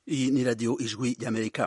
Iyi ni radiyo ijwi ry'amerika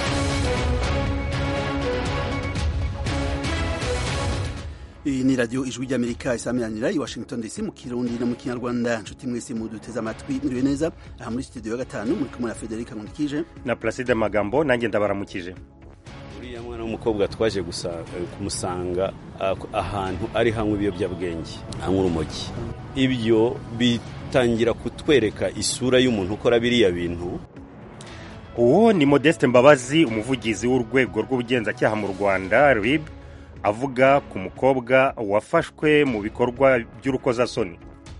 iyi ni radiyo ijwi ry'amerika isamiranira i washington dc mu kirundi no mu kinyarwanda nshuti mwese muduteze amatwi muriwe neza aha muri studio ya gatanu muri kumwe na federica nkundikije na placide magambo nanjye ndabaramukije uriya mwana w'umukobwa twaje kumusanga ahantu ari hanywa ibiyobyabwenge hanywa urumogi ibyo bitangira kutwereka isura y'umuntu ukora biriya bintu uwo ni modeste mbabazi umuvugizi w'urwego rw'ubugenzacyaha mu rwanda rib avuga ku mukobwa wafashwe mu bikorwa by'urukozasoni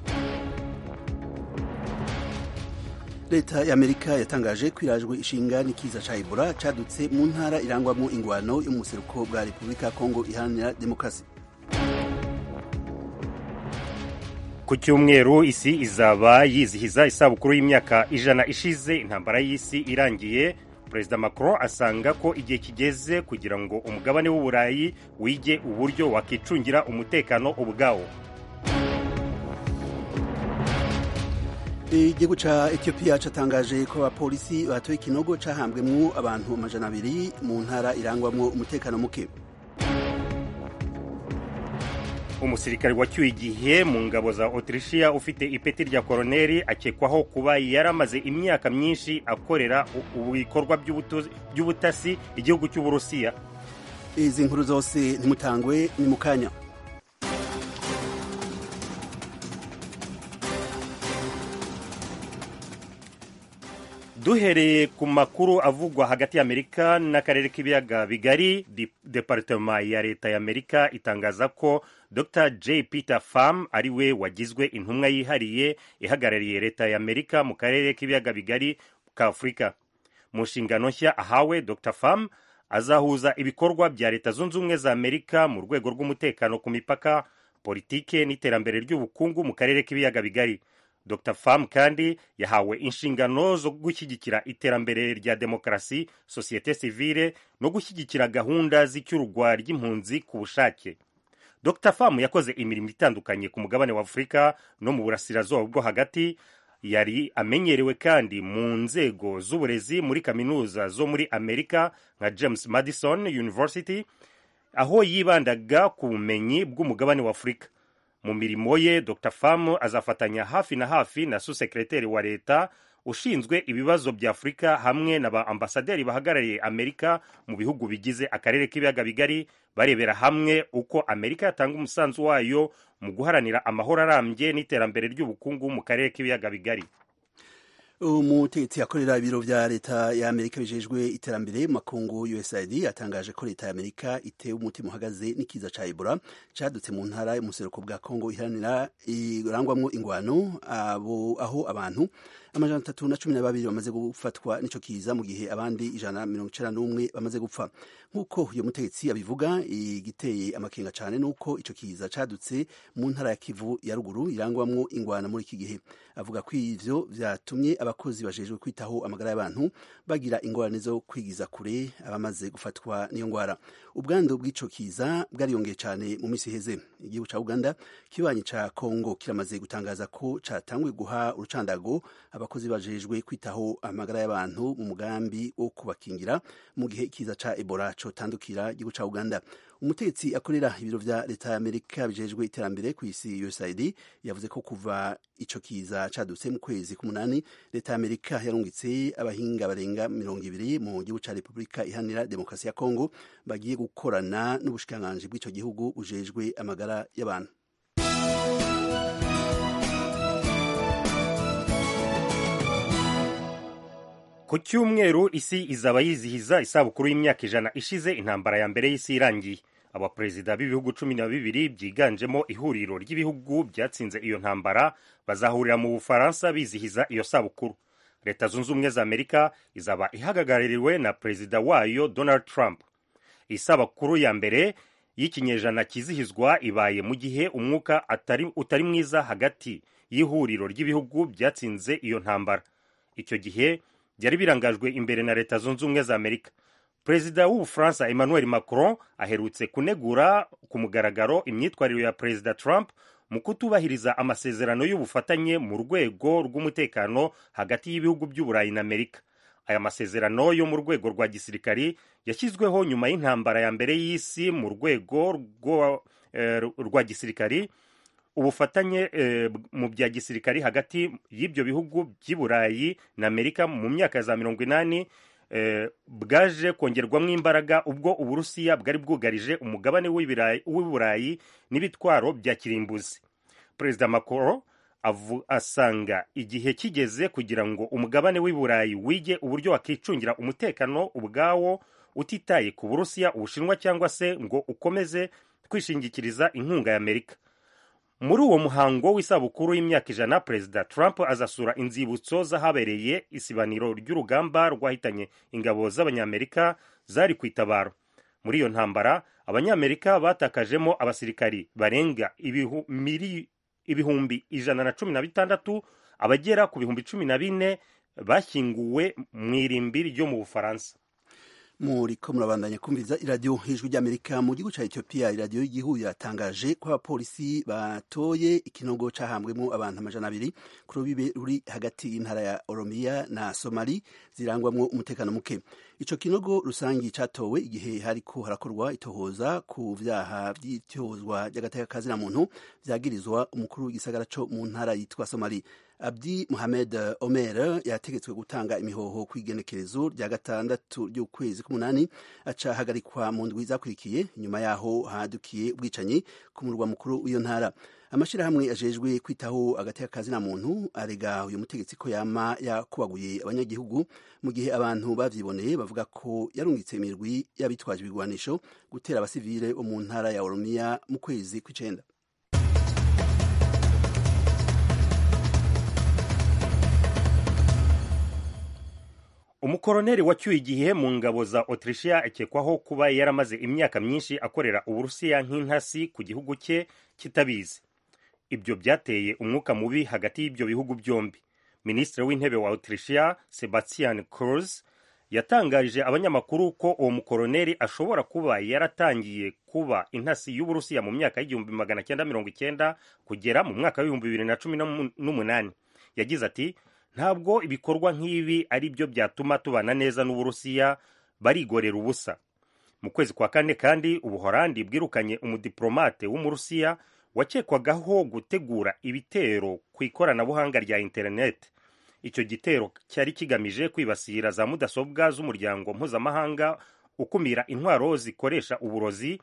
leta y'amerika yatangaje ko irajwe ishinga n'ikiza ca ebola cadutse mu ntara irangwamo ingwano yo mu buseruko bwa repubulika ya kongo iharanira demokarasi ku cyumweru isi izaba yizihiza isabukuru y'imyaka ijana ishize intambara y'isi irangiye perezida macron asanga ko igihe kigeze kugira ngo umugabane w'uburayi wige uburyo wakicungira umutekano ubwawo igihugu ca etiyopiya catangaje ko abapolisi batoye ikinogo cahambwemwo abantu amajana abiri mu ntara irangwamwo umutekano muke umusirikare wacyuye igihe mu ngabo za otirishiya ufite ipeti rya koroneri akekwaho kuba yaramaze imyaka myinshi akorera ibikorwa by'ubutasi igihugu cy'uburusiya izi nkuru zose ntimutangwe ni mu kanya duhereye ku makuru avugwa hagati y'amerika n'akarere k'ibiyaga bigari departema ya leta y'amerika itangaza ko dr j peter pham ari we wagizwe intumwa yihariye ihagarariye leta y'amerika mu karere k'ibiyaga bigari ka afurika mu nshingano nshya ahawe dr pham azahuza ibikorwa bya leta zunze ubumwe za amerika mu rwego rw'umutekano ku mipaka politike n'iterambere ry'ubukungu mu karere k'ibiyaga bigari dr pham kandi yahawe inshingano zo gushyigikira iterambere rya demokarasi sosiyete sivile no gushyigikira gahunda z'icyurwa ry'impunzi ku bushake dr pham yakoze imirimo itandukanye ku mugabane wa afurika no mu burasirazuba bwo hagati yari amenyerewe kandi mu nzego z'uburezi muri kaminuza zo muri amerika nka james madison university aho yibandaga ku bumenyi bw'umugabane wa afurika mu mirimo ye dr pham azafatanya hafi na hafi na susekreteri wa leta ushinzwe ibibazo bya afurika hamwe na ba ambasaderi bahagarariye amerika mu bihugu bigize akarere k'ibiyaga bigari barebera hamwe uko amerika yatanga umusanzu wayo mu guharanira amahoro arambye n'iterambere ry'ubukungu mu karere k'ibiyaga bigari umutegetsi akorera ibiro vya leta ya amerika bijejwe iterambere mu makungu usaid atangaje ko leta ya amerika itewe umutima uhagaze n'ikiza ca ebola cadutse mu ntara y'umuseruko bwa kongo iharanira irangwamwo ingwano abo aho abantu amajana atatu na cumi na babiri bamaze gufatwa n'ico kiza mu gihe abandi ijana na mirongo icenda n'umwe bamaze gupfa nk'uko uyo mutegetsi abivuga igiteye amakenga cane n'uko ico kiza cadutse mu ntara ya kivu ya ruguru irangwamwo ingwano muri iki gihe avuga ko ivyo vyatumye abakozi bajejwe kwitaho amagara y'abantu bagira ingorane zo kwigiza kure abamaze gufatwa n'iyo ngwara ubwandu bw'ico kiza bwariyongeye cane mu misi iheze igihugu ca uganda kibanyi ca kongo kiramaze gutangaza ko catanguye guha urucandago abakozi bajejwe kwitaho amagara y'abantu mu mugambi wo kubakingira mu gihe ikiza ca ebola cotandukira igihugu ca uganda umutegetsi akorera ibiro vya leta ya amerika bijejwe iterambere ku isi usaid yavuze ko kuva ico kiza cadutse mu kwezi k'umunani leta ya amerika yarungitse abahinga barenga mirongo ibiri mu gihugu ca repubulika iharanira demokarasi ya kongo bagiye gukorana n'ubushikiranganji bw'ico gihugu bujejwe amagara y'abantu ku cyumweru isi izaba yizihiza isabukuru y'imyaka ijana ishize intambara ya mbere y'isi irangiye abaperezida b'ibihugu cumi na bibiri byiganjemo ihuriro ry'ibihugu byatsinze iyo ntambara bazahurira mu bufaransa bizihiza iyo sabukuru leta zunze ubumwe za amerika izaba ihagarariwe na perezida wayo donald trump isabukuru ya mbere y'ikinyejana kizihizwa ibaye mu gihe umwuka atari, utari mwiza hagati y'ihuriro ry'ibihugu byatsinze iyo ntambara icyo gihe byari birangajwe imbere na leta zunze ubumwe za amerika perezida w'ubufaransa emmanuel macron aherutse kunegura ku mugaragaro imyitwarire ya perezida trump mu kutubahiriza amasezerano y'ubufatanye mu rwego rw'umutekano hagati y'ibihugu by'uburayi na amerika aya masezerano yo mu rwego rwa gisirikari yashyizweho nyuma y'intambara ya mbere y'isi mu rwego rwa gisirikari ubufatanye mu bya gisirikari hagati y'ibyo bihugu by'i burayi na amerika mu myaka ya za mirongo inani bwaje kongerwamo imbaraga ubwo uburusiya bwari bwugarije umugabane w'i burayi n'ibitwaro bya kirimbuzi perezida macron asanga igihe kigeze kugira ngo umugabane w'i burayi wige uburyo wakicungira umutekano ubwawo utitaye ku burusiya ubushinwa cyangwa se ngo ukomeze kwishingikiriza inkunga ya amerika muri uwo muhango w'isabukuru y'imyaka ijana perezida trump azasura inzibutso z'ahabereye isibaniro ry'urugamba rwahitanye ingabo z'abanyamerika zari ku itabaro muri iyo ntambara abanyamerika batakajemo abasirikari barenga ibihumbi ijana na cumi na bitandatu abagera ku bihumbi cumi na bine bashyinguwe mu irimbi ryo mu bufaransa muriko murabandanya kumviriza iradiyo ijwi ry'amerika mu gihugu cya etiyopiya iradiyo y'igihugu yatangaje ko abapolisi batoye ikinogo cahambwemo abantu amajana abiri ku rubibe ruri hagati y'intara ya oromiya na somali zirangwamwo umutekano muke ico kinogo rusangi catowe igihe hariko harakorwa itohoza ku vyaha vy'itihozwa ry'agateka kazina muntu vyagirizwa umukuru w'igisagara co mu ntara yitwa somali abdi muhamed omer yategetswe gutanga imihoho ku igenekerezo rya gatandatu ry'ukwezi k'umunani aca ahagarikwa mu ndwi zakurikiye nyuma yaho hadukiye ubwicanyi ku murwa mukuru w'iyo ntara amashirahamwe ajejwe kwitaho agateka kazina muntu arega uyu mutegetsi ko yama yakubaguye abanyagihugu mu gihe abantu bavyiboneye bavuga ko yarungitse imirwi y'abitwaje ibigwanisho gutera abasivile bo mu ntara ya oromiya mu kwezi kw'icenda umukoroneri wacyuye igihe mu ngabo za autrichia akekwaho kuba yaramaze imyaka myinshi akorera uburusiya nk'intasi ku gihugu cye kitabizi ibyo byateye umwuka mubi hagati y'ibyo bihugu byombi minisitiri w'intebe wa autrichia sebastian kurz yatangarije abanyamakuru ko uwo mukoroneri ashobora kuba yaratangiye kuba intasi y'uburusiya mu myaka y'igihumbi magana cyenda mirongo icyenda kugera mu mwaka w'ibihumbi bibiri na cumi n'umunani yagize ati ntabwo ibikorwa nk'ibi ari byo byatuma tubana neza n'uburusiya barigorera ubusa mu kwezi kwa kane kandi ubuhorandi bwirukanye umudiplomate w'umurusiya wakekwagaho gutegura ibitero ku ikoranabuhanga rya interineti icyo gitero cyari kigamije kwibasira za mudasobwa z'umuryango mpuzamahanga ukumira intwaro zikoresha uburozi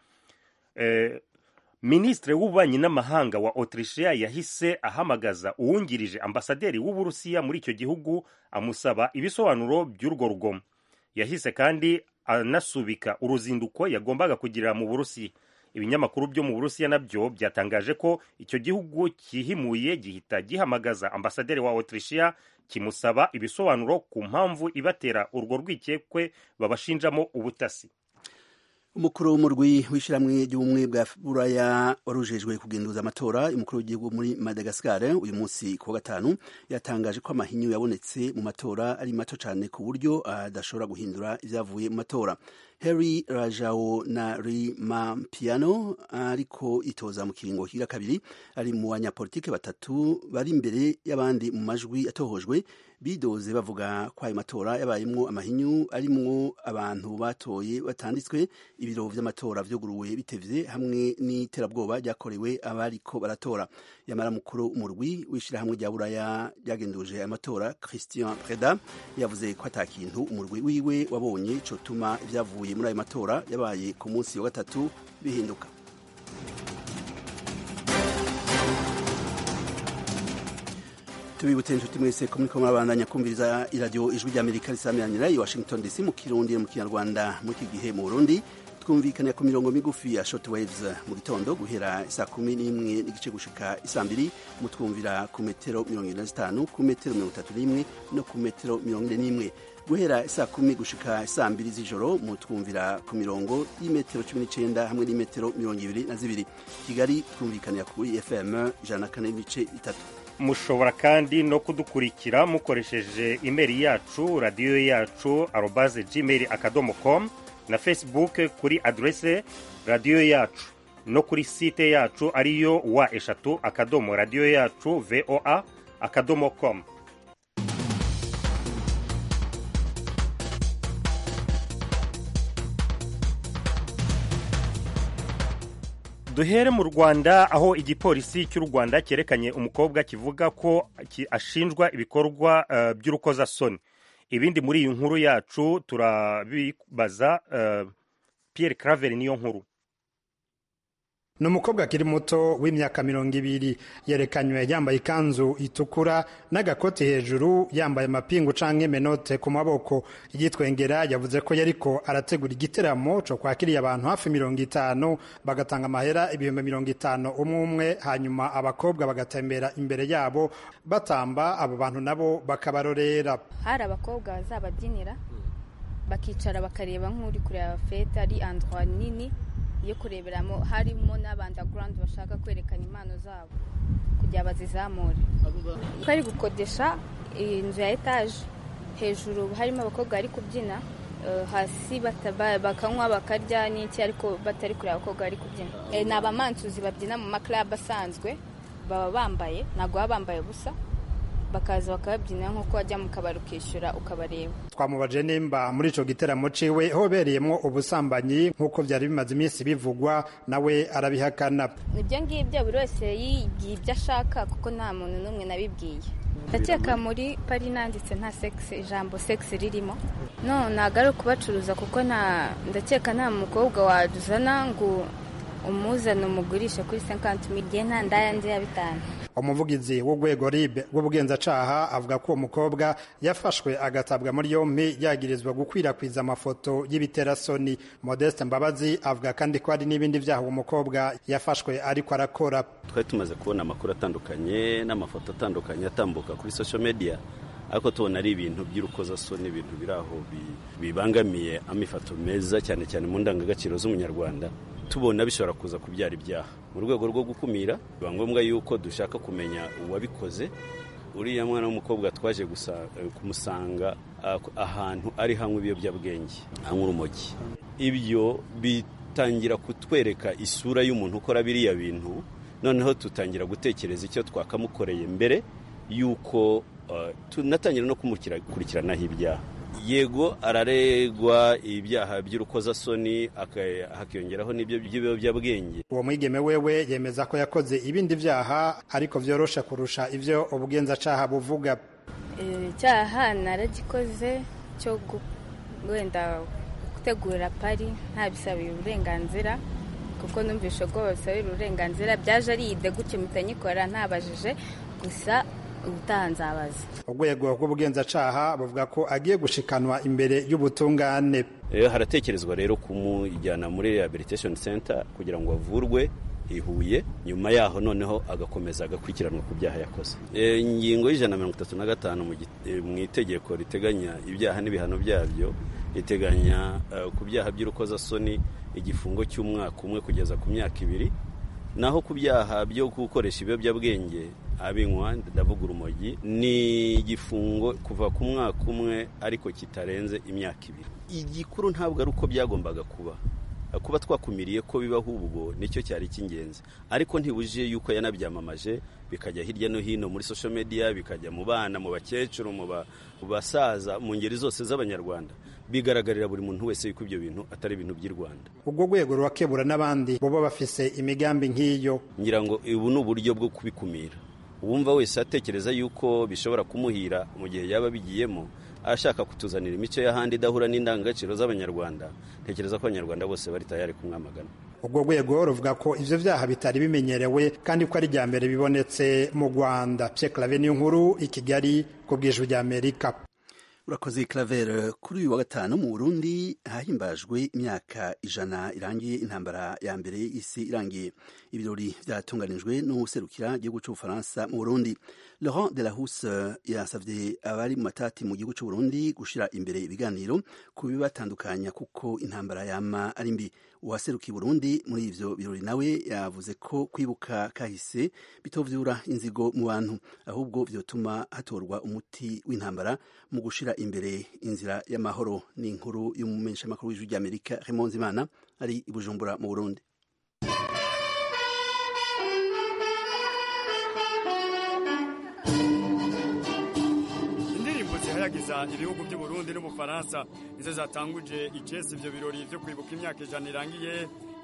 eh, minisitiri w'ububanyi n'amahanga wa autrichia yahise ahamagaza uwungirije ambasaderi w'uburusiya muri icyo gihugu amusaba ibisobanuro by'urwo rugomo yahise kandi anasubika uruzinduko yagombaga kugirira mu burusiya ibinyamakuru byo mu burusiya nabyo byatangaje ko icyo gihugu cyihimuye gihita gihamagaza ambasaderi wa autrichia kimusaba ibisobanuro ku mpamvu ibatera urwo rwikekwe babashinjamo ubutasi umukuru w'umurwi w'ishyirahamwe ry'ubumwe bwa buraya warujejwe kugenduza amatora umukuru w'igihugu muri madagascar uyu munsi ku wa gatanu yatangaje ko amahinyu yabonetse mu matora ari mato cyane ku buryo adashobora guhindura ibyavuye mu matora Harry Rajao na Rimampiano ariko itoza mu kiringo kira kabiri ari mu banyapolitike batatu bari imbere y'abandi mu majwi atohojwe bidoze bavuga ko ayo matora yabayemwo amahinyu arimwo abantu batoye batanditswe ibiro vy'amatora vyuguruwe bitevye hamwe n'iterabwoba ryakorewe abariko baratora yamara mukuru umurwi w'ishirahamwe rya buraya ryagenduje ayo matora Christian Preda yavuze ko ata kintu umurwi wiwe wabonye cotuma ivyavuye muri ayo matora yabaye ku munsi wa gatatu bihinduka tubibutse inshuti mwese ko muriko murabandanya kumviriza iradiyo ijwi ry'amerika risamiranira i washington dc mu kirundi mu kinyarwanda muri iki gihe mu burundi twumvikanira ku mirongo migufi ya short waves mu gitondo guhera isaa kumi n'imwe n'igice gushika isaa mbiri mutwumvira ku metero mirongo ine na zitanu ku metero mirongo itatu n'imwe no ku metero mirongo ine n'imwe guhera isaa kumi gushika saa mbiri z'ijoro mutwumvira ku mirongo y'imetero cumi n'icenda hamwe n'imetero mirongo ibiri na zibiri kigali twumvikanira kuri fm ijana na kane n'ibice bitatu mushobora kandi no kudukurikira mukoresheje imeri yacu radiyo yacu arobaze gmail akadomo com na facebook kuri adrese radiyo yacu no kuri site yacu ariyo wa eshatu akadomo radiyo yacu voa akadomo com duhere mu rwanda aho igipolisi cy'u rwanda cyerekanye umukobwa kivuga ko ashinjwa ibikorwa uh, by'urukozasoni ibindi muri iyi nkuru yacu turabibaza uh, pierre claver niyo nkuru ni umukobwa akiri muto w'imyaka mirongo ibiri yerekanywe yambaye ikanzu itukura n'agakoti hejuru yambaye amapingu canke menote ku maboko igitwengera yavuze ko yariko arategura igiteramo co kwakiriye abantu hafi mirongo itanu bagatanga amahera ibihumbi mirongo itanu umwe umwe hanyuma abakobwa bagatembera imbere yabo batamba abo bantu nabo bakabarorera hari abakobwa bazababyinira bakicara bakareba nk'uri kureba fete ari androit nini yo kureberamo harimo n'abandagurandi bashaka kwerekana impano zabo kugira bazizamure twari gukodesha inzu ya etaje hejuru harimo abakobwa bari kubyina hasi bakanywa bakarya n'iki ariko batari kureba abakobwa bari kubyina ni abamansuzi babyina mu makarabu asanzwe baba bambaye ntabwo baba bambaye ubusa bakaza bakababyinira nk'uko wajya mu kabari ukishyura ukabareba twamubaje nimba muri ico giteramo ciwe hobereyemwo ubusambanyi nk'uko vyari bimaze iminsi bivugwa nawe arabihakana ibyo ngibyo buri wese yibwiye ibyo ashaka kuko nta muntu n'umwe nabibwiye ndakeka muri pari nanditse nta sexe ijambo sexe ririmo no ntabwo ari ukubacuruza kuko nta ndakeka nta mukobwa waduzana ngo umuzane umugurishe kuri 50 mil nta ndaya nzi ya bitanu umuvugizi w'urwego ribe rw'ubugenzacyaha avuga ko uwo mukobwa yafashwe agatabwa muri yompi yagirizwa gukwirakwiza amafoto y'ibiterasoni modeste mbabazi avuga kandi ko hari n'ibindi byaha uwo mukobwa yafashwe ariko arakora twari tumaze kubona amakuru atandukanye n'amafoto atandukanye atambuka kuri social media ariko tubona ari ibintu by'urukozasoni ibintu biri aho bibangamiye amifato meza cyane cyane mu ndangagaciro z'umunyarwanda tubona bishobora kuza kubyara ibyaha mu rwego rwo gukumira biba ngombwa yuko dushaka kumenya uwabikoze uriya mwana w'umukobwa twaje kumusanga ahantu ari hanywa ibiyobyabwenge hanywa urumogi ibyo bitangira kutwereka isura y'umuntu ukora biriya bintu noneho tutangira gutekereza icyo twakamukoreye mbere y'uko tunatangira no kumukurikiranaho ibyaha yego araregwa ibyaha by'urukozasoni hakiyongeraho n'ibyo by'ibiyobyabwenge uwo mwigeme wewe yemeza ko yakoze ibindi byaha ariko byorosha kurusha ibyo ubugenzacyaha buvuga icyaha naragikoze cyo wenda gutegura pari ntabisabiye uburenganzira kuko numvishe rwose ari uburenganzira byaje ari ide gutyo mpita nyikora ntabajije gusa ubutaha nzabaza urwego rw'ubugenzacyaha buvuga ko agiye gushikanwa imbere y'ubutungane haratekerezwa rero kumujyana muri rehabilitation center kugira ngo avurwe i Huye nyuma yaho noneho agakomeza agakurikiranwa ku byaha yakoze ingingo y'ijana na mirongo itatu na gatanu mu itegeko riteganya ibyaha n'ibihano byabyo riteganya ku byaha by'urukozasoni igifungo cy'umwaka umwe kugeza ku myaka ibiri naho ku byaha byo gukoresha ibiyobyabwenge abinywa ndavuga urumogi ni igifungo kuva ku mwaka umwe ariko kitarenze imyaka ibiri igikuru ntabwo ari uko byagombaga kuba kuba twakumiriye ko bibaho ubwo nicyo cyari icy'ingenzi ariko ntibujije yuko yanabyamamaje bikajya hirya no hino muri social media bikajya mu bana mu bakecuru mu basaza mu ngeri zose z'abanyarwanda bigaragarira buri muntu wese yuko ibyo bintu atari ibintu by'i rwanda ubwo rwego rurakebura n'abandi baba bafise imigambi nk'iyo ngira ngo ubu ni uburyo bwo kubikumira uwumva wese atekereza yuko bishobora kumuhira mu gihe yaba abigiyemo ashaka kutuzanira imico y'ahandi idahura n'indangagaciro z'abanyarwanda ntekereza ko abanyarwanda bose bari tayari kumwamagana ubwo rwego ruvuga ko ivyo vyaha bitari bimenyerewe kandi ko ari irya mbere bibonetse mu rwanda pierre clave niyo nkuru i kigali ku bwijwi rya amerika urakoze claver kuri uyu wa gatanu mu burundi hahimbajwe imyaka ijana irangiye intambara ya mbere y'isi irangiye ibirori byatunganijwe n'userukira igihugu cy'ubufaransa mu burundi laurent de la Housse yasabye abari mu matati mu gihugu cy'uburundi gushyira imbere ibiganiro ku bibatandukanya kuko intambara yama ari mbi uwaserukiye Burundi muri ivyo birori nawe yavuze ko kwibuka kahise bitovyura inzigo mu bantu ahubwo vyotuma hatorwa umuti w'intambara mu gushira imbere inzira y'amahoro ni inkuru y'umumenyeshamakuru w'ijwi ry'Amerika Raymond Zimana ari i Bujumbura mu Burundi zihayagiza ibihugu by'u Burundi n'Ubufaransa nizo zatanguje icesi ivyo birori vyo kwibuka imyaka ijana irangiye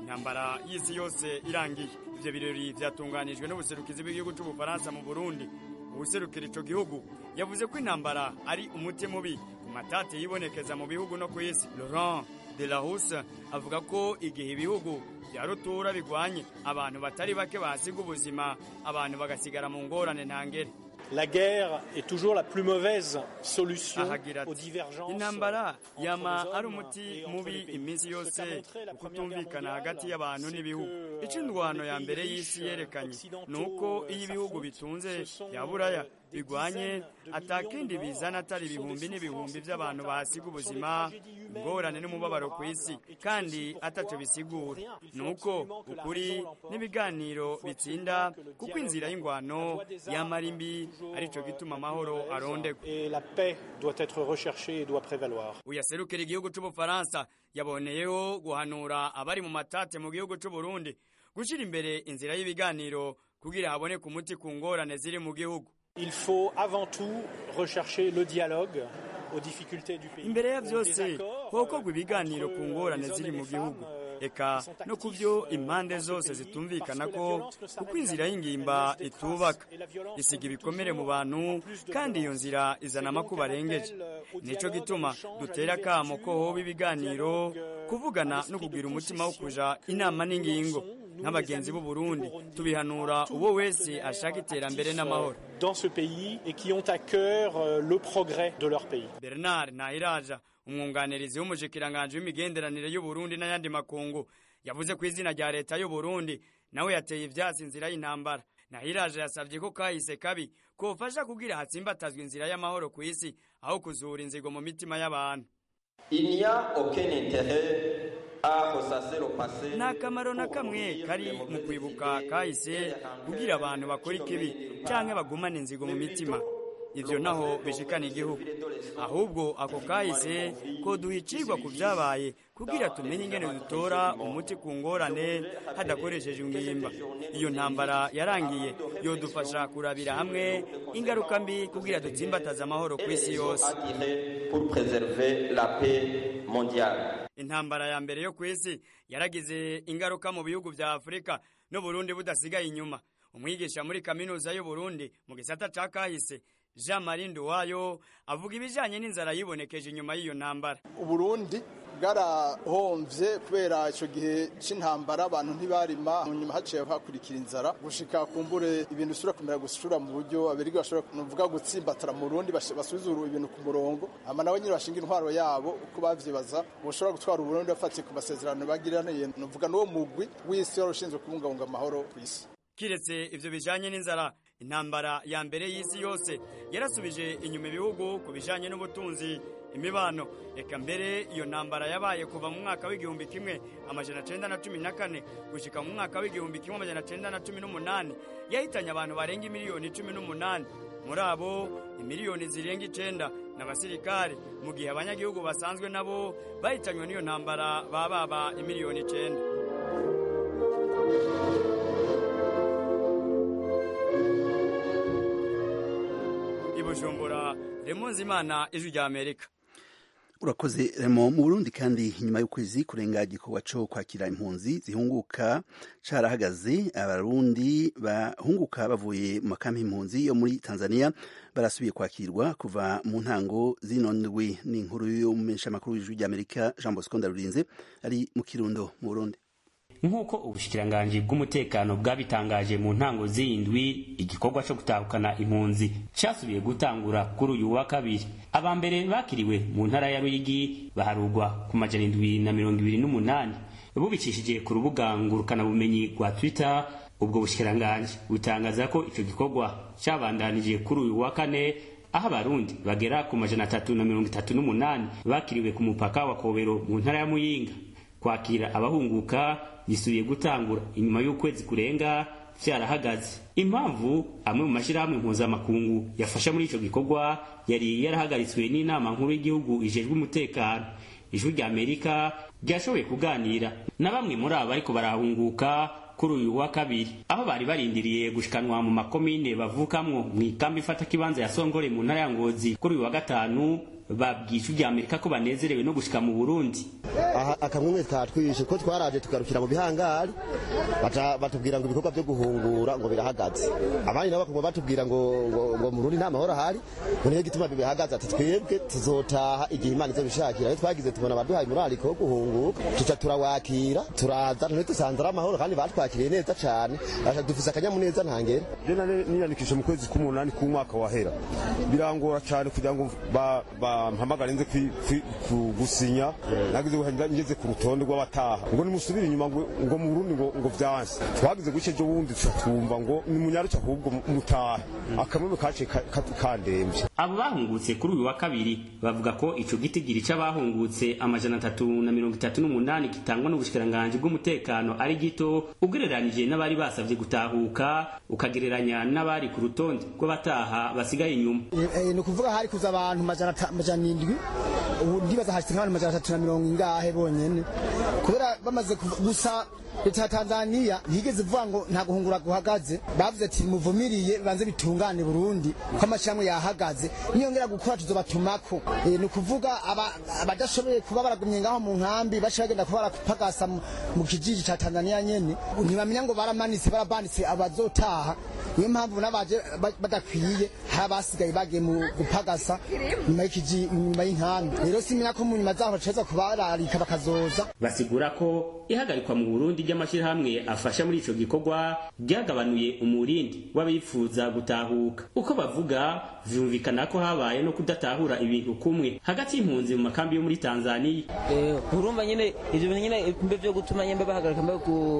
intambara y'isi yose irangiye ivyo birori vyatunganijwe n'ubuserukizi bw'igihugu c'ubufaransa mu burundi uwuserukira ico gihugu yavuze ko intambara ari umuti mubi ku matate yibonekeza mu bihugu no ku isi laurent de la Housse avuga ko igihe ibihugu bya rutura bigwanye abantu batari bake bahasiga ubuzima abantu bagasigara mu ngorane ntangere La guerre est toujours la plus mauvaise solution ahagira aux ati divergences. intambara entre yama les ari hommes umuti et entre mubi les pays. iminsi Ce yose qu'a montré la kuko Première Guerre tumvikana mondiale, hagati y'abantu c'est n'ibihugu que, icyo euh, indwano les ya pays mbere riches, y'isi yerekanye occidentaux, ni uko euh, iyo ibihugu s'affrontent. bitunze Ce sont, bya buraya euh, des bigwanye dizaines de atakindi millions de bizana morts. atari Ce sont ibihumbi des n'ibihumbi souffrances by'abantu bahasiga épouvantables. ubuzima Ce sont des tragédies humaines ingorane n'umubabaro ku isi innombrables. Et tout kandi ceci pourquoi ataco bisigura Rien. Il ni faut uko absolument que la ukuri raison l'emporte. n'ibiganiro Il faut bitsinda absolument que le kuko dialogue inzira y'ingwano La voie des armes, yamara imbi toujours, arico euh, gituma la plus amahoro mauvaise. arondegwa Et la paix doit être recherchée et doit prévaloir. uyaserukira igihugu c'ubufaransa yaboneyeho guhanura abari mu matate mu gihugu c'uburundi gushyira imbere inzira y'ibiganiro kugira haboneke umuti ku ngorane ziri mu gihugu Il faut avant tout rechercher le dialogue aux difficultés du pays. imbere ya Aux byose désaccords, hokorwa euh, ibiganiro entre ku ngorane les hommes ziri et mu les gihugu femmes, euh, eka qui sont no ku actifs, byo euh, impande dans ce zose pays, zitumvikana parce que ko la violence ne s'arrête kuko inzira jamais. y'ingimba Elle laisse des itubaka traces, et la violence isiga conduit ibikomere mu toujours bantu à plus de kandi iyo violence. nzira izana C'est donc amakuba un appel, arengeje euh, au nico dialogue, gituma à l'échange, à dutera akamo ko hoba l'ouverture, ibiganiro un dialogue, euh, kuvugana à l'esprit no de kugira umutima wo concession kuja que inama nous n'ingingo lançons, nous, nk'abagenzi les b'u amis Burundi du Burundi, tubihanura à tous uwo nos wese partenaires ashaka iterambere actifs, n'amahoro euh, dans ce pays et qui ont à cœur euh, le progrès de leur pays. bernard ntahiraja umwunganirizi w'umushikiranganji w'imigenderanire y'uburundi n'ayandi makungu yavuze ku izina rya leta y'uburundi nawe yateye ivyatsi inzira y'intambara ntahiraja yasavye ko kahise kabi kofasha kugira hatsimbatazwa inzira y'amahoro ku isi aho kuzura inzigo mu mitima y'abantu Il n'y a aucun intérêt à ressasser le passé. nta kamaro na kamwe kari mu kwibuka kahise kugira abantu bakora ikibi canke bagumane inzigo mu mitima ivyo naho bishikana igihugu ahubwo ako kahise ko duha icigwa ku vyabaye kugira tumenye ingene dutora umuti ku ngorane hadakoresheje ingimba iyo ntambara yarangiye yodufasha kurabira hamwe ingaruka mbi kugira dutsimbataze amahoro ku isi yose Attiré pour préserver la paix mondiale. intambara ya mbere yo ku isi yaragize ingaruka mu bihugu vya afurika n'uburundi budasigaye inyuma umwigisha muri kaminuza y'uburundi mu gisata ca kahise jean marie nduwayo avuga ibijanye n'inzara yibonekeje inyuma y'iyo ntambara uburundi bwarahomvye kubera ico gihe c'intambara abantu ntibarima mu nyuma haciye hakurikira inzara gushika kumbure ibintu bisubira kumera gusura mu buryo abirigi bashobora kuvuga gutsimbatara mu Burundi bash- basubiza uru- ibintu ku murongo ama nabo nyine bashinga intwaro yabo uko bavyibaza boshobora gutwara uburundi bafatiye ku masezerano bagiraniye nuvuga n'uwo mugwi w'isi wari ushinzwe kubungabunga amahoro ku isi kiretse ivyo bijanye n'inzara intambara ya mbere y'isi yose yarasubije inyuma ibihugu ku bijanye n'ubutunzi imibano eka mbere iyo ntambara yabaye kuva mu mwaka w'igihumbi kimwe amajana cenda na cumi na kane gushika mu mwaka w'igihumbi kimwe amajana cenda na cumi n'umunani yahitanye abantu barenga imiliyoni cumi n'umunani muri abo imiliyoni zirenga icenda n'abasirikare mu gihe abanyagihugu basanzwe nabo bahitanywe n'iyo ntambara bababa imiliyoni icenda i bujumbura remonzi imana ijwi rya amerika urakoze remo mu burundi kandi nyuma y'ukwezi kurenga igikorwa cyo kwakira impunzi zihunguka carahagaze abarundi bahunguka bavuye mu makambi y'impunzi yo muri tanzania barasubiye kwakirwa kuva mu ntango zino ndwi n'inkuru y'umumenyeshamakuru w'ijwi ry'amerika jean bosco ndarurinze ari mu kirundo mu burundi nk'uko ubushikiranganji bw'umutekano bwabitangaje mu ntango z'indwi igikorwa cyo gutahukana impunzi cyasubiye gutangura kuri uyu wa kabiri aba mbere bakiriwe mu ntara ya ruyigi baharugwa ku majana indwi na mirongo ibiri n'umunani bubicishije ku rubuga ngurukanabumenyi rwa twitter ubwo bushikiranganji butangaza ko icyo gikorwa cyabandanije kuri uyu wa kane aho abarundi bagera ku majana atatu na mirongo itatu n'umunani bakiriwe ku mupaka wa kobero mu ntara ya muyinga kwakira abahunguka gisubiye gutangura inyuma y'ukwezi kurenga vyarahagaze impamvu amwe mu mashyirahamwe mpuzamakungu yafasha muri ico gikorwa yari yarahagaritswe n'inama nkuru y'igihugu ijejwe umutekano ijwi rya amerika ryashoboye kuganira na bamwe muri abo bariko barahunguka kuri uyu wa kabiri aho bari barindiriye gushikanwa mu makomine bavukamwo mu ikambi ifata kibanza ya songore mu ntara ya ngozi kuri uyu wa gatanu babwisha ijya amerika ko banezerewe no gushika mu burundi aha akamwe katwishe ko twaraje tugarukira mu bihangari batubwira ngo ibikorwa byo guhungura ngo birahagaze abandi nabo bakaguma batubwira ngo ngo mu rundi nta mahoro ahari ngo niyo gituma bihagaze ati twebwe tuzotaha igihe imana izobishakira rero twagize tubona abaduhaye umurariko wo guhunguka tuca turawakira turaza none dusanze ari amahoro kandi batwakiriye neza cyane dufise akanyamuneza ntangere je nane niyandikisha mu kwezi k'umunani k'umwaka wahera birangora cyane kugira ngo bampamagare nze gusinya nagize ngeze ku rutonde rw'abataha ngo nimusubire inyuma ngo mu Burundi ngo ngo vyanse twagize guce ejo bundi twumva ngo ni munyaruca ahubwo mutahe akamwe kace kandemvye abo bahungutse kuri uyu wa kabiri bavuga ko ico gitigiri c'abahungutse amajana atatu na mirongo itatu n'umunani gitangwa n'ubushikiranganji bw'umutekano ari gito ugereranije n'abari basavye gutahuka ukagereranya n'abari ku rutonde rw'abataha basigaye inyuma ni ukuvuga hari kuza abantu majana indwi ubu ndibaza hashitse nk'abantu majana atatu na mirongo ingahe bonyene kubera bamaze gusa leta ya tanzaniya ntiyigeze ivuga ngo nta guhungura guhagaze bavuze ati muvumiriye bibanze bitungane burundi ko amashyirahamwe yahagaze niyongera gukora tuzobatumako ni ukuvuga abadashoboye kuba baragumye ngaho mu nkambi baca bagenda kuba barapagasa mu kijiji ca tanzaniya nyene ntibamenya ngo baramanitse barabanditse abazotaha niyo mpamvu n'abaje badakwiye hari abasigaye bagiye mu gupagasa nyuma y'ikiji nyuma y'inkambi rero simenya ko mu nyuma zaho baceza kubararika bakazoza basigura ko ihagarikwa mu burundi ry'amashyirahamwe afasha muri ico gikorwa ryagabanuye umurindi w'abifuza gutahuka uko bavuga vyumvikana ko habaye no kudatahura ibintu kumwe hagati y'impunzi mu makambi yo muri tanzaniya urumva nyine ivyo bintu nyine mbe vyo gutuma nyembe bahagarika mbe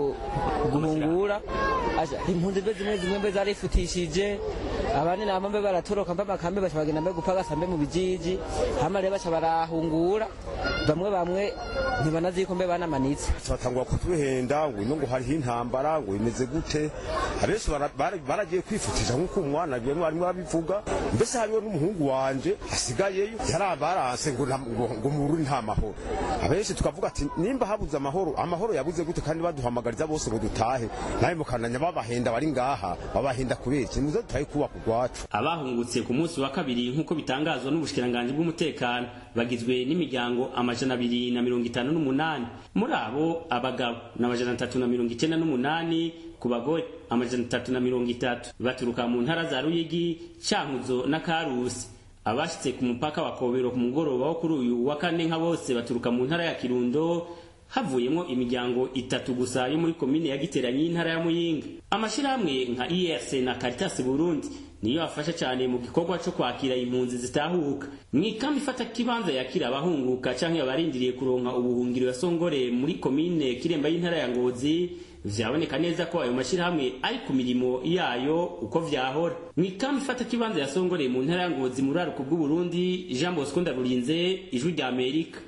guhungura impunzi mbe zimwe zimwe mbe zarifutishije abandi nabo mbe baratoroka mbe amakambi baca bagenda mbe gupagasa mbe mu bijiji hama rero baca barahungura bamwe bamwe ntibanazi ko mbe banamanitse batangwa kutuhenda ngo ino ngo hariho intambara ngo imeze gute abenshi baragiye kwifutisha nk'uko umwana agiye mwarimu abivuga mbese hariho n'umuhungu wanje asigayeyo yarabaranse ngo ngo mu Burundi nta mahoro abenshi tukavuga ati nimba habuze amahoro amahoro yabuze gute kandi baduhamagariza bose ngo dutahe nawe mukananya babahenda bari ngaha babahenda kubera iki muze dutahe kubaka urwacu abahungutse ku munsi wa kabiri nk'uko bitangazwa n'ubushikiranganji bw'umutekano bagizwe n'imiryango amajana abiri na mirongo itanu n'umunani muri abo abagabo ni amajana atatu na mirongo icyenda n'umunani ku bagore amajana atatu na mirongo itatu baturuka mu ntara za ruyigi cankuzo na karusi abashitse ku mupaka wa kobero ku mugoroba wo kuri uyu wa kane nka bose baturuka mu ntara ya kirundo havuyemo imiryango itatu gusa yo muri komine ya giteranyi y'intara ya muyinga amashyirahamwe nka irc na caritas burundi niyo afasha cyane mu gikorwa cyo kwakira impunzi zitahuka mu ikambi ifata kibanza yakira abahunguka canke abarindiriye kuronka ubuhungiro ya songore muri komine kiremba y'intara ya ngozi vyaboneka neza ko ayo mashyirahamwe ari ku mirimo yayo uko vyahora mu ikambi ifata kibanza ya songore mu ntara ya ngozi muri aruko bw'uburundi jean bosco ndarurinze ijwi rya amerika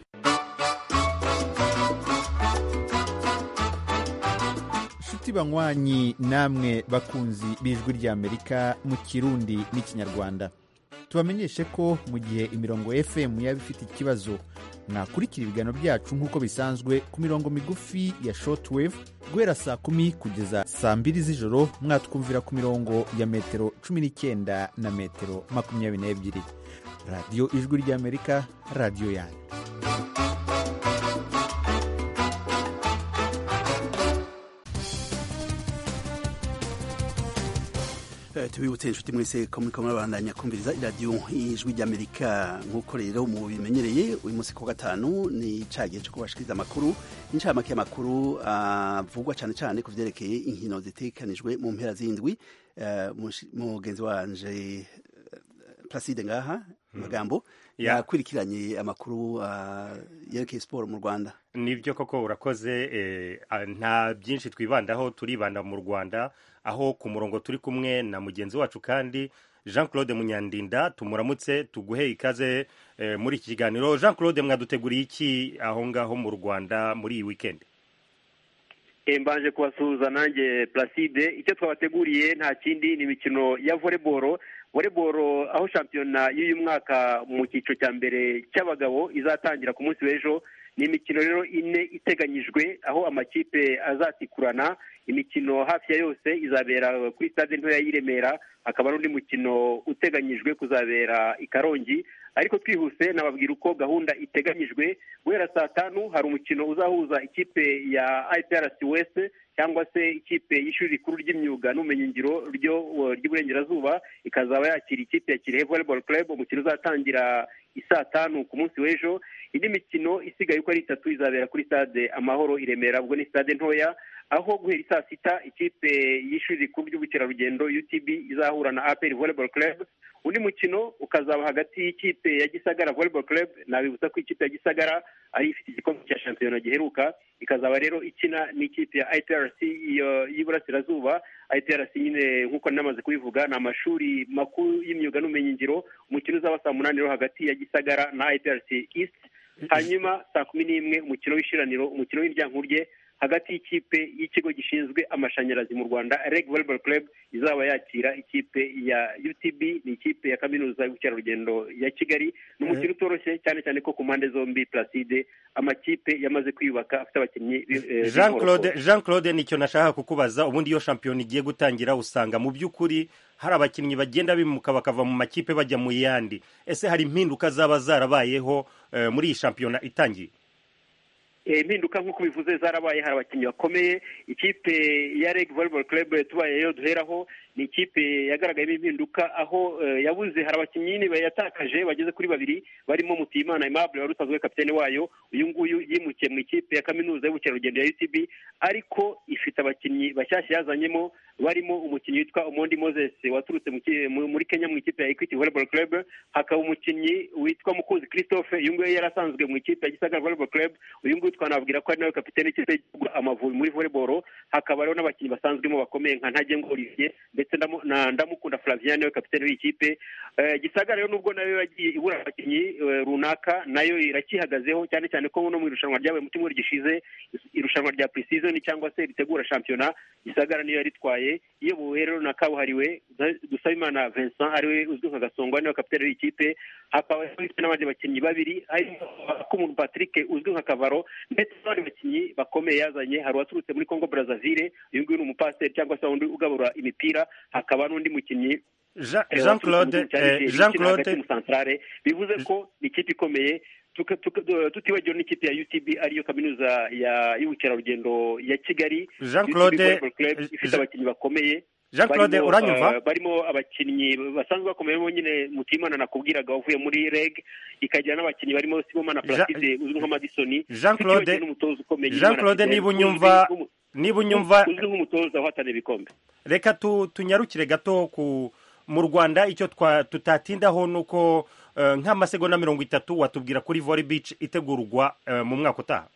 inshuti banywanyi namwe bakunzi b'ijwi ry'amerika mu kirundi n'ikinyarwanda tubamenyeshe ko mu gihe imirongo fm yaba ifite ikibazo mwakurikira ibiganiro byacu nk'uko bisanzwe ku mirongo migufi ya shortwave guhera saa kumi kugeza saa mbiri z'ijoro mwatwumvira ku mirongo ya metero cumi n'icyenda na metero makumyabiri n'ebyiri radiyo ijwi ry'amerika radiyo yanyu tubibutse inshuti mwese ko muri kumwe babandanya kumviriza iradiyo y'ijwi ry'amerika nk'uko rero mu bimenyereye uyu munsi ku gatanu ni cya gihe cyo kubashikiriza amakuru inshamake y'amakuru avugwa cyane cyane ku byerekeye inkino zitekanijwe mu mpera z'indwi mugenzi wanje placide ngaha magambo yakurikiranye amakuru yerekeye siporo mu rwanda nibyo koko urakoze nta byinshi twibandaho turibanda mu rwanda aho ku murongo turi kumwe na mugenzi wacu kandi jean claude munyandinda tumuramutse tuguhe ikaze muri iki kiganiro jean claude mwaduteguriye iki aho ngaho mu rwanda muri iyi wikendi mbanje kubasuhuza nanjye placide icyo twabateguriye nta kindi ni imikino ya voleboro voleboro aho shampiyona y'uyu mwaka mu cyiciro cya mbere cy'abagabo izatangira ku munsi w'ejo ni imikino rero ine iteganyijwe aho amakipe azatikurana imikino hafi ya yose izabera kuri stade ntoya y'i Remera hakaba n'undi mukino uteganyijwe kuzabera i Karongi ariko twihuse nababwira uko gahunda iteganyijwe guhera saa tanu hari umukino uzahuza ikipe ya iprc west cyangwa se ikipe y'ishuri rikuru ry'imyuga n'ubumenyingiro ryo ry'iburengerazuba ikazaba yakira ikipe ya kirehe volleyball club umukino uzatangira isaa tanu ku munsi w'ejo indi mikino isigaye uko ari itatu izabera kuri stade amahoro i remera ubwo ni stade ntoya aho guhera saa sita ikipe y'ishuri rikuru ry'ubukerarugendo utb izahura na apr volleyball club undi mukino ukazaba hagati y'ikipe ya gisagara volleyball club nabibutsa ko ikipe ya gisagara ari ifite igikombe cya shampiyona giheruka ikazaba rero ikina n'ikipe ya itrc y'iburasirazuba itrc nyine nk'uko namaze kubivuga ni amashuri makuru y'imyuga n'ubumenyingiro umukino uzaba saa munani rero hagati ya gisagara na itrc east hanyuma saa kumi n'imwe umukino w'ishiraniro umukino w'iryankurye hagati y'ikipe y'ikigo gishinzwe amashanyarazi mu rwanda reg volleyball club izaba yakira ikipe ya utb ni ikipe ya kaminuza y'ubukerarugendo ya kigali ni umukino utoroshye cyane cyane ko ku mpande zombi placide amakipe yamaze kwiyubaka afite abakinnyi jean claude jean claude nicyo nashaka kukubaza ubundi iyo shampiyona igiye gutangira usanga mu by'ukuri hari abakinnyi bagenda bimuka bakava mu makipe bajya mu yandi ese hari impinduka zaba zarabayeho muri iyi shampiyona itangiye impinduka nk'uko bivuze zarabaye hari abakinnyi bakomeye ikipe ya reg volleyball club tubayeyo duheraho ni ikipe yagaragayemo impinduka aho yabuze hari abakinnyi nyine yatakaje bageze kuri babiri barimo mutiyimana aimable wari usanzwe kapitene wayo uyu nguyu yimukiye mu ikipe ya kaminuza y'ubukerarugendo ya utb ariko ifite abakinnyi bashyashya yazanyemo barimo umukinnyi witwa omondi moses waturutse muri kenya mu ikipe ya equity volleyball club hakaba umukinnyi witwa mukuzi christophe uyu nguyu yari asanzwe mu ikipe ya gisagara volleyball club uyu nguyu twanabwira ko ari nawe kapitene w'ikipe y'igihugu amavubi muri volleyball hakaba rero n'abakinnyi basanzwemo bakomeye nka ntagengo olivier ndetse na ndamukunda flavien nawe kapitene w'ikipe gisagara rero nubwo nayo yagiye ibura abakinnyi runaka nayo irakihagazeho cyane cyane ko no mu irushanwa ryabaye mu cyumweru gishize irushanwa rya pre-season cyangwa se ritegura shampiyona gisagara niyo yaritwaye iyobowe rero na kabuhariwe dusabimana vincent ariwe uzwi nka gasongo niwe kapitene w'ikipe hakaba ifite n'abandi bakinnyi babiri harimo k'umuntu patrick uzwi nka kavaro ndetse n'abandi bakinnyi bakomeye yazanye hari uwaturutse muri congo brazzaville uyu nguyu ni umupasiteri cyangwa se undi ugabura imipira hakaba n'undi mukinnyi jean claude jean claude musantarare bivuze ko ni ikipe ikomeye tutibagiwe n'ikipe ya utb ariyo kaminuza y'ubukerarugendo ya kigali jean claude ifite abakinnyi bakomeye jean claude uranyumva barimo abakinnyi basanzwe bakomeyemo nyine mutimana nakubwiraga wavuye muri reg ikagira n'abakinnyi barimo sibomana placide uzwi nka madisoni jean claude n'umutoza ukomeye jean claude niba unyumva niba unyumva uzwi nk'umutoza uhatana ibikombe reka tunyarukire gato ku mu rwanda icyo tutatindaho ni uko nk'amasegonda mirongo itatu watubwira kuri volley beach itegurwa mu mwaka utaha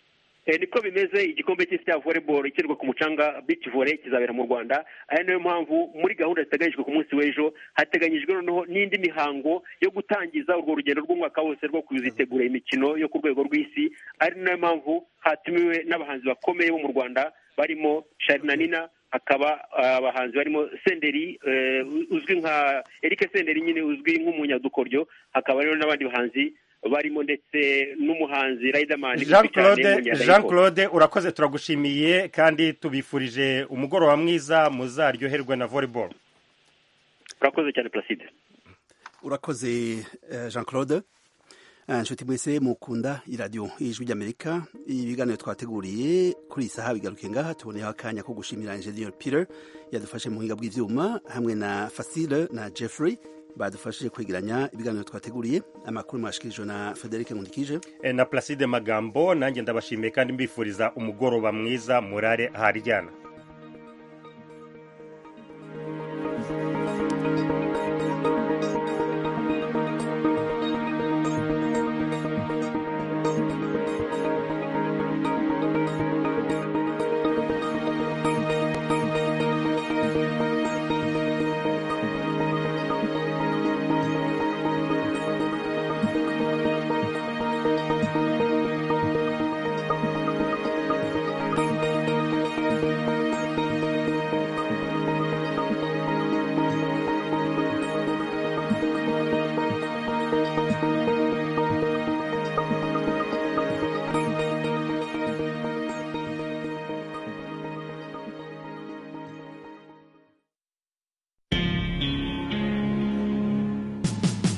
niko bimeze igikombe cy'isi cya volleyball ikinirwa ku mucanga beach volley kizabera mu rwanda ari nayo mpamvu muri gahunda ziteganyijwe ku munsi w'ejo hateganyijwe noneho n'indi mihango yo gutangiza urwo rugendo rw'umwaka wose rwo kuzitegura imikino yo ku rwego rw'isi ari nayo mpamvu hatumiwe n'abahanzi bakomeye bo mu rwanda barimo sharina nina hakaba abahanzi barimo senderi uzwi nka eric senderi nyine uzwi nk'umunyadukoryo hakaba rero n'abandi bahanzi barimo ndetse n'umuhanzi Riderman Jean Claude Jean Claude urakoze turagushimiye kandi tubifurije umugoroba mwiza muzaryoherwe na volleyball urakoze cyane Placide urakoze Jean Claude inshuti mwese mukunda iradiyo y'ijwi ry'amerika ibiganiro twateguriye kuri iyi saha bigaruke ngaha tuboneyeho akanya ko gushimira enjeniyeri Peter yadufashe mu buhinga bw'ibyuma hamwe na Fasile na Jeffrey badufashije kwegeranya ibiganiro twateguriye amakuru mwashikirijwe na Frederic Nkundikije na Placide Magambo nanjye ndabashimiye kandi mbifuriza umugoroba mwiza murare aharyana